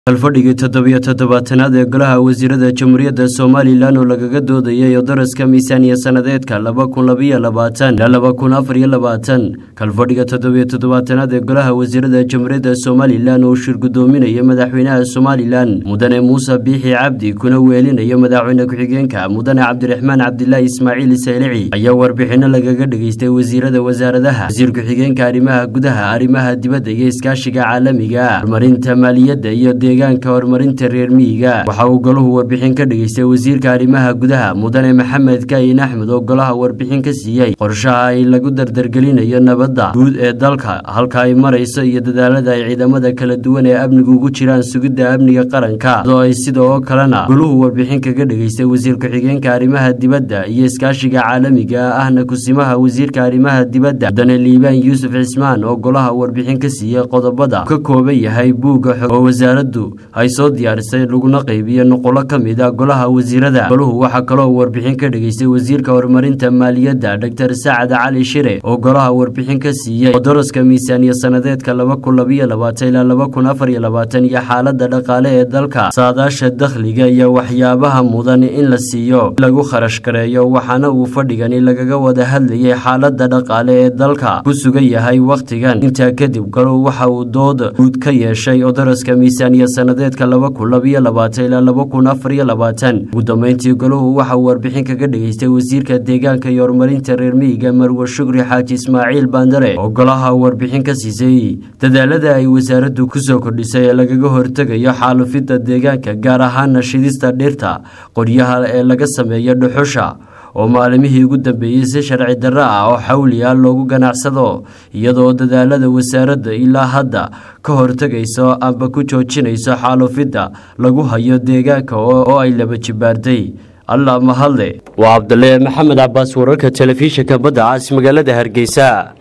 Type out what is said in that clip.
kalfadhigii toddobiyo toddobaatanaad ee golaha wasiirada jamhuuriyadda somalilan oo lagaga doodayay daraska miisaaniya sannadeedka laba kun labayo labaatan ilaa laba kun afar iyo labaatan kalfadhiga toddobiyo toddobaatanaad ee golaha wasiirada jamhuuriyadda somalilan oo shir guddoominaya madaxweynaha somalilan mudane muuse biixi cabdi kuna weelinayo madaxweyne ku-xigeenka mudane cabdiraxmaan cabdilaahi ismaaciil saylici ayaa warbixino lagaga dhageystay wasiirada wasaaradaha wasiir ku-xigeenka arrimaha gudaha arrimaha dibadda iyo iskaashiga caalamiga horumarinta maaliyadda iyo deegaanka horumarinta reer miyiga waxa uu golahu warbixin ka dhageystay wasiirka arrimaha gudaha mudane maxamed kaayin axmed oo golaha warbixin ka siiyey qorshaha ay lagu dardargelinayo nabadda guud ee dalka halka ay marayso iyo dadaalada ay ciidamada kala duwan ee amnigu ugu jiraan sugidda amniga qaranka oo ay sidoo kalena goluhu warbixin kaga dhageystay wasiir ku-xigeenka arrimaha dibadda iyo iskaashiga caalamiga ahna kusimaha wasiirka arrimaha dibadda mudane liibaan yuusuf cismaan oo golaha warbixin ka siiyey qodobada ka kooban yahay buugga xog oo wasaaraddu ay soo diyaarisay laguna qaybiyo nuqulo ka mid a golaha wasiirada goluhu waxaa kaloo warbixin ka dhageystay wasiirka horumarinta maaliyadda doctor sacad cali shire oo golaha warbixin ka siiyey daraska miisaaniya sannadeedka laba kun labayo labaatan ilaa laba kun afar iyo labaatan iyo xaalada dhaqaale ee dalka saadaasha dakhliga iyo waxyaabaha mudan in la siiyo lagu kharash gareeyo waxaana uu fadhigani lagaga wada hadlayay xaalada dhaqaale ee dalka ku sugan yahay wakhtigan intaa kadib goluhu waxa uu dood guud ka yeeshay daraska miisaaniya sannadeedka laba kun labayo labaatan ilaa laba kun afar iyo labaatan ugu dambeyntii goluhu waxa uu warbixin kaga dhageystay wasiirka deegaanka iyo horumarinta reer miyiga marwe shukri xaaji ismaaciil baandare oo golaha warbixin ka siisay dadaalada ay wasaaraddu kusoo kordhisay ee lagaga hortegayo xaalufidda deegaanka gaar ahaana shidista dhirta qoryaha ee laga sameeyo dhuxusha oo maalimihii ugu dambeeyey si sharci darro ah oo xawli ah loogu ganacsado iyadoo dadaalada wasaaradda ilaa hadda ka hortegayso amba ku joojinayso xaalufidda lagu hayo deegaanka oo ay laba jibaartay allah mahadle waa cabdale maxamed cabaas wararka telefishinka badda caas magaalada hargeysa